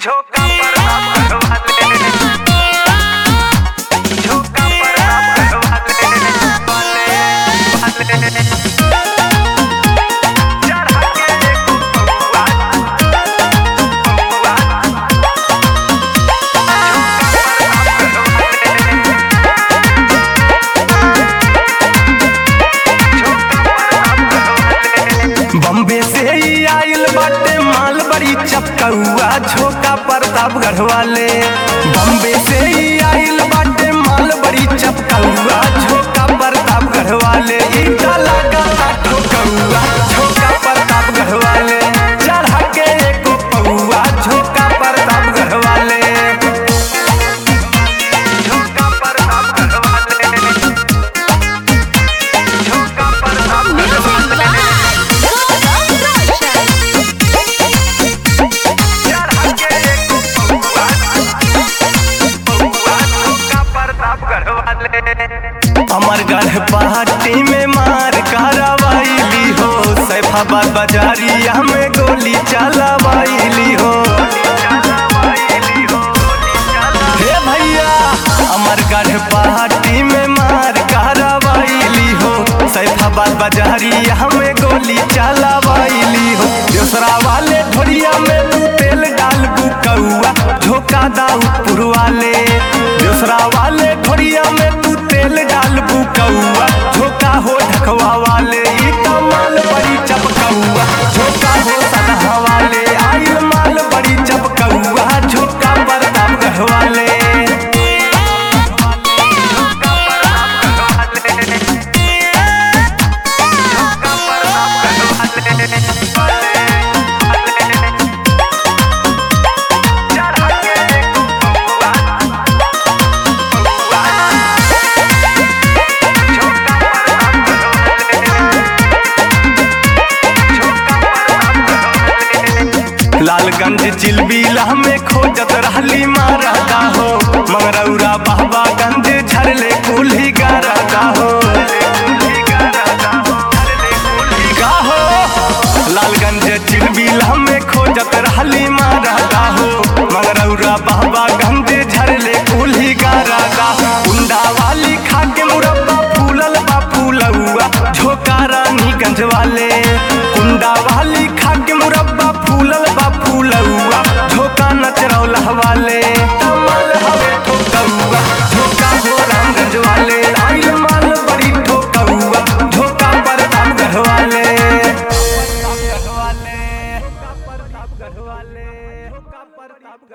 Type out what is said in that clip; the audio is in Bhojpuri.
झोंका पर आप वाले झोंका पर आप वाले वाले वाले चढ़ा के देखो बबुआ बबुआ बम्बे से ही आइल बाटे माल बड़ी चपकौआ झोका प्रतापगढ़ वाले बम्बे से ही आइल बाटे माल बड़ी चपकौआ झोका प्रतापगढ़ वाले ईटा लगा ठोकौआ झोका प्रतापगढ़ वाले चढ़ा के एको पौआ झोका प्रतापगढ़ वाले झोंका पर आप वाले झोंका पर आप चढ़ा के देखो बबुआ बबुआ झोंका पर आप वाले अमरगढ़ पहाड़ी में मार कारवाइली हो सैफाबाद बाजारिया में गोली चलावाइली हो हे भैया अमरगढ़ पहाड़ी में मार कारवाइली हो सैफाबाद बाजारिया में गोली चलावाइली हो दूसरा वाले ढोरिया में तू तेल डाल बुकौआ झोंका दाऊदपुर वाले दूसरा वाले ढोरिया में तू तेल डाल बुकौआ झोंका हो ढकवा वाले ई माल बड़ी चपकौआ झोंका हो सदहा वाले आइल माल बड़ी चपकौआ झोंका प्रतापगढ़ वाले लालगंज चिलबिला में खोजत रहली मारदा हो मंगरौरा बाबा गंज झरले कुल्ही गारदा हो का हो लालगंज चिलबिला में खोजत रहली मारदा हो मंगरौरा बाबा गंज झरले कुल्ही गारदा कुंडा वाली खा के मुरब्बा फूलल बा फूलौआ झोका रानीगंज वाले कुंडा वाली खा के मुरब्बा फूलल बा फूलौआ झोका नचरौला वाले कमल हवे ठोकौआ झोका हो रामगंज वाले आइल माल बड़ी ठोकौआ झोका प्रतापगढ़ वाले प्रतापगढ़ वाले प्रतापगढ़ वाले